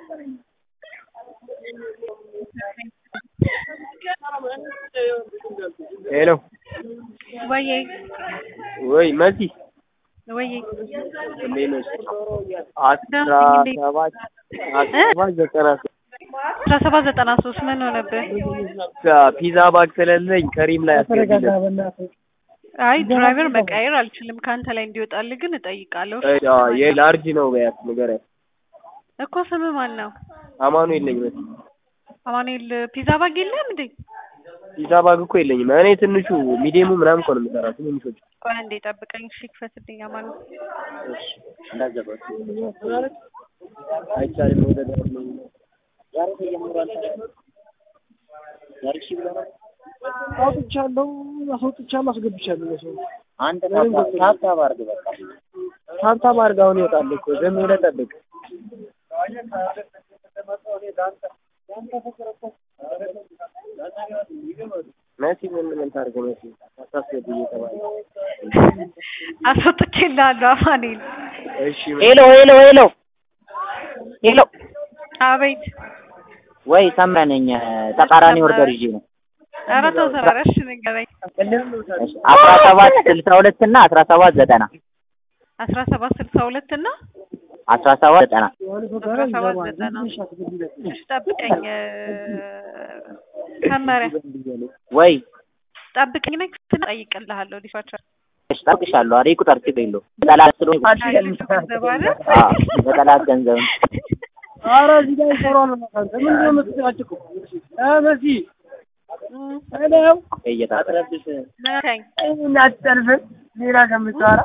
ሄሎ ወዬ ወይ መሲ ወዬ እንዴት ነሽ? አስራ ሰባት አስራ ሰባት ዘጠና ሶስት አስራ ሰባት ዘጠና ሶስት ምን ሆነብህ? ፒዛ ባግ ስለሌለኝ ከሪም ላይ አስገቢለት። አይ ድራይቨር መቀየር አልችልም። ከአንተ ላይ እንዲወጣልህ ግን እጠይቃለሁ። የላርጅ ነው በያት ንገሪያት። እኮ ስምህ ማን ነው? አማኑኤል ነኝ መሲ። አማኑኤል ፒዛ ባግ የለህም እንዴ? ፒዛ ባግ እኮ የለኝም እኔ ትንሹ ሚዲየሙ ምናምን እኮ ነው የምሰራው ትንንሾች ቆይ አንዴ ጠብቀኝ። እሺ ክፈትልኝ አማኑኤል። እንዳትገባት አይቻልም። ወደ ዳር ነው አውጥቻለሁ፣ አስወጥቻለሁ፣ አስገብቻለሁ። ለሰው አንተ ታብታብ አድርግ በቃ ታብታብ አድርግ። አሁን ይወጣል እኮ ዝም ብለህ ጠብቅ። መሲ ምን ምን ታድርግ መሲ አታስገብ እየተባለ አስወጥቼልሃለሁ አማኑኤል። እሺ ሄሎ ሄሎ ሄሎ ሄሎ አቤት። ወይ ሰምረ ነኝ። ተቃራኒ ኦርደር ይዤ ነው። ኧረ ተው ተረረ። እሺ ንገረኝ። አስራ ሰባት ስልሳ ሁለት እና አስራ ሰባት ዘጠና አስራ ሰባት ስልሳ ሁለት እና አስራ ሰባት ዘጠና አስራ ሰባት ዘጠና እሺ ጠብቀኝ። ሰመረ ወይ ጠብቀኝ። ነኝ እጠይቅልሃለሁ። ዲስፓቸር እሺ፣ ጠብቅሻለሁ። አሬ ቁጥር ችግር የለውም። በጠላት ስለሆነ ገንዘብ አለ አዎ፣ በጠላት ገንዘብ ነው። ኧረ እዚህ ጋር ይሰራል። እናንተ ምንድን ነው የምትጨቃጭቁ? እ መሲ ሄሎ እየታጠረብሽ ነካኝ። እናትጠልፍን ሌላ ከምታወራ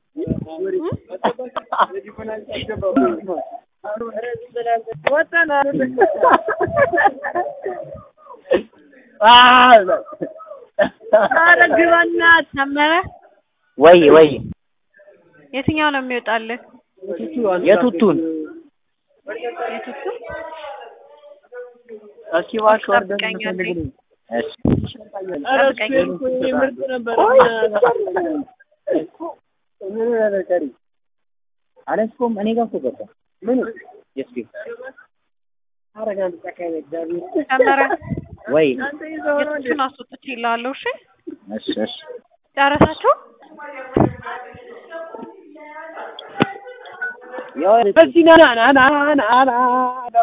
ወጣን ኧረ ግባና ሰመረ ወይ ወይ የትኛው ነው የሚወጣልህ? የቱቱን የቱቱ እስኪ እባክህ ኦርደር ጠብቀኝ አንዴ። እንፈልግ ነው። እሺ ኧረ እሱ እኮ የኔ ምርጥ ነበር። ምን ሆነህ ቀሪ አለስኩም እኔ ጋር እኮ ገባ። ምን የስኪ አረጋን ተካይ እግዚአብሔር ሰመረ ወይ የቱቱን አስወጥቼልሃለሁ። እሺ እሺ እሺ ጨረሳችሁ? ያው በዚህ ና ና ና ና ና